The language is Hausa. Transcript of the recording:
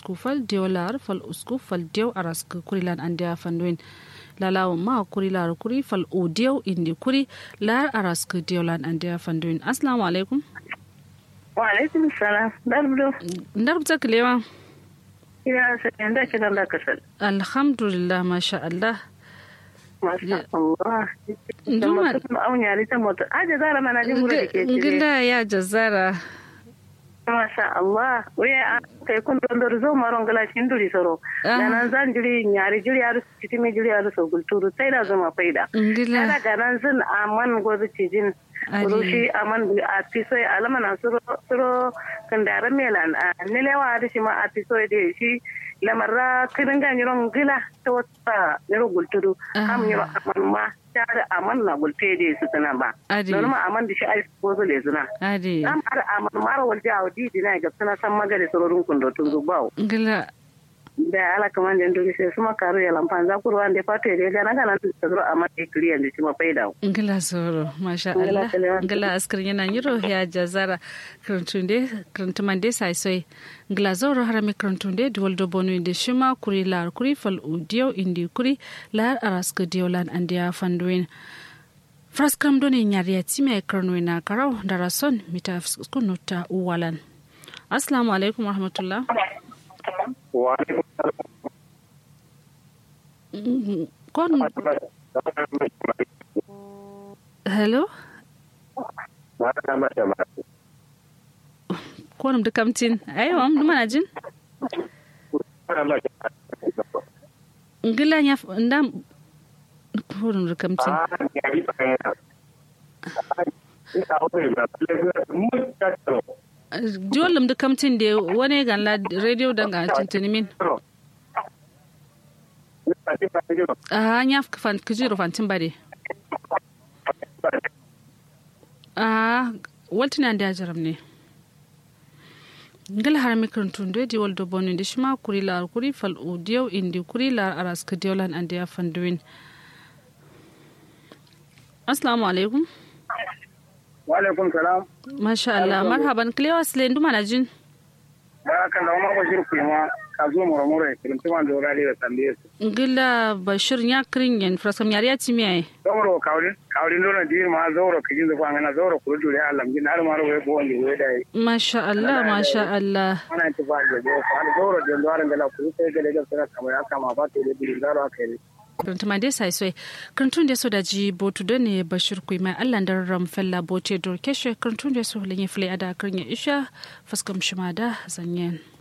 usku fal diyo lar fal usku fal diyo aras kuri lan andia fanduin lalawa ma kuri lar kuri fal o diyo indi kuri lar aras ku diyo lan andia fanduin assalamu alaikum wa alaikum salam darbudo ndarbta kilewa ina sanin da kiran da kasal alhamdulillah masha Allah masha Allah Nduma au nyari ta moto aje zara mana jin gura dake cire ngila ya jazara masha Allah waya kai kun don dor zo maron gala shin duri soro nan zan jiri nyari jiri aru citimi jiri aru so gulturu sai da zama faida ngila daga nan zan aman gobe cijin rushi aman a tiso alama na suro suro kandara melan a nilewa da shi ma a tiso da shi lamarra kirin ga nyiron gila ta wata niro gulturu kam niro aman ma tare aman na gulte da su tana ba don ma aman da shi ai ko zo le zuna ade am ar aman mara walja awdi dina ga tana san magare sororin kundo tun zubawo ngila da ala kaman den dogi sai suma karu ya lampan za kurwa ande pato ya gana kana tu tsoro amma e kliyan da shima faida ngila soro masha Allah ngila askar yana yiro ya jazara krantunde krantumande sai sai ngila zoro harami krantunde duwaldo bonu inde shima kuri lar kuri fal udiyo indi kuri lar araska diolan ande ya fanduin fraskam doni nyariya time karnoina karau darason mita skunuta uwalan assalamu alaikum warahmatullah kon hello konum da kamtin ayo am duma na jin ngila nya ndam konum da kamtin jolum da kamtin da wani ganla radio danga tintini min a nya fan kujiro fantin bare a waltina da jaram ne ngala har mikron tunde di waldo bonu di shima kuri la kuri fal udiyo indi kuri la aras kadiolan ande ya fanduin assalamu alaikum wa alaikum salam masha Allah marhaban klewa sile nduma na jin baraka da umar bashir kuma ka zo mura mura kirin tuma da wurare da tambaye su ngila bashir nya kirin yen frasam yari ya timi ai zauro kawlin kawlin dole dir ma zauro kijin zuwa ngana zauro kuru dure Allah gin har maro we bo wani we dai masha Allah masha Allah ana ci ba da go fa zauro da ndwaran gala kuru sai gele ga sara kamar aka ma ba ta da dir zaro aka yi Kurantuma dai sai sai kurantun da so da ji botu da ne bashir kui mai Allah da ram fella bote dor keshe kurantun da so lenye fle ada kurnya isha faskam shima da zanyen.